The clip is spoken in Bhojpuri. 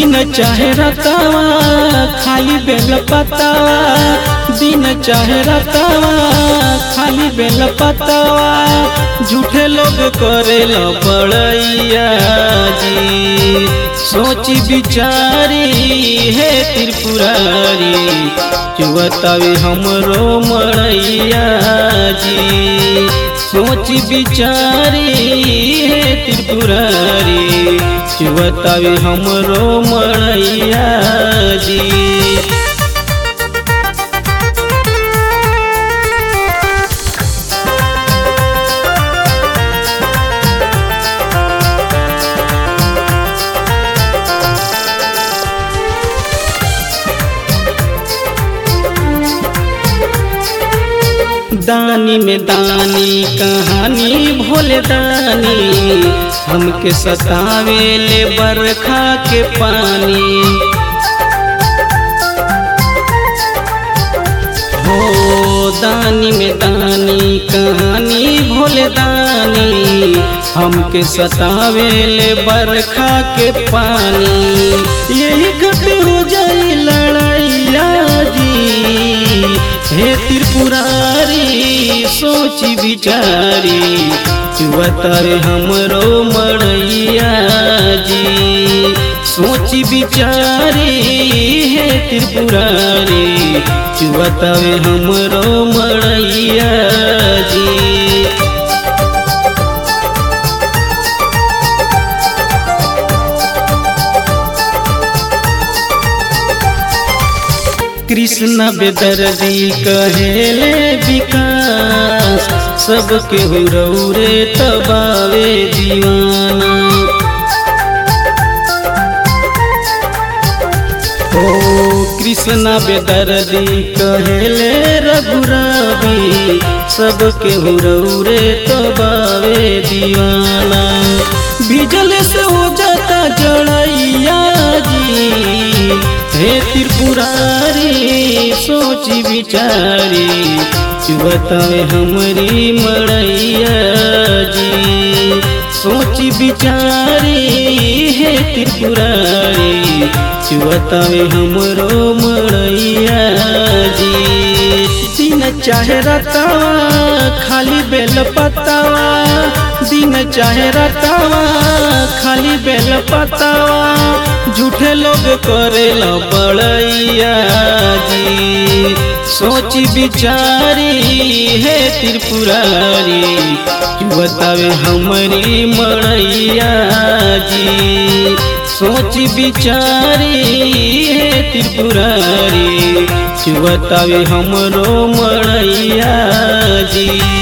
दिन चाहे रतावा खाली बेल पतावा दिन चाहे रतावा खाली बेल पतावा झूठे लोग करेल बड़ैया जी सोची बिचारी हे त्रिपुरारी चुवतावे हमरो मड़ैया जी सोची बिचारी हे त्रिपुरारी चुवतावे हमरो मड़ैया जी दानी में दानी कहानी भोले दानी हमके सतावे ले बरखा के पानी हो दानी में दानी कहानी भोले दानी हमके सतावे ले बरखा के पानी यही खत हो जाई लड़ैया जी हे त्रिपुरारी सोची बिचारी चुवतर हमरो मड़ैया जी सोची बिचारी हे त्रिपुरारी चुवतर हमरो मड़ैया जी कृष्ण बेदर्दी कहेले विकास सबके हुरौरे तबावे दीवाना ओ कृष्ण बेदर्दी कहेले रघुरावी सबके हुरौरे तबावे दीवाना बिजल से हो जाता जड़ैया जी हे त्रिपुरारी सोची बिचारी चुबतावे हमरी मड़ैया जी सोची बिचारी हे त्रिपुरारी चुबतावे हमरो मड़ैया जी दिन चाहे रतावा खाली बेल पतावा दिन चाहे रतावा खाली बेल पतावा झूठे लोग करेल बड़ैया जी सोची बिचारी हे त्रिपुरारी बतावे हमारी मड़ैया जी सोची बिचारी हे त्रिपुरारी बतावे हमरो मड़ैया जी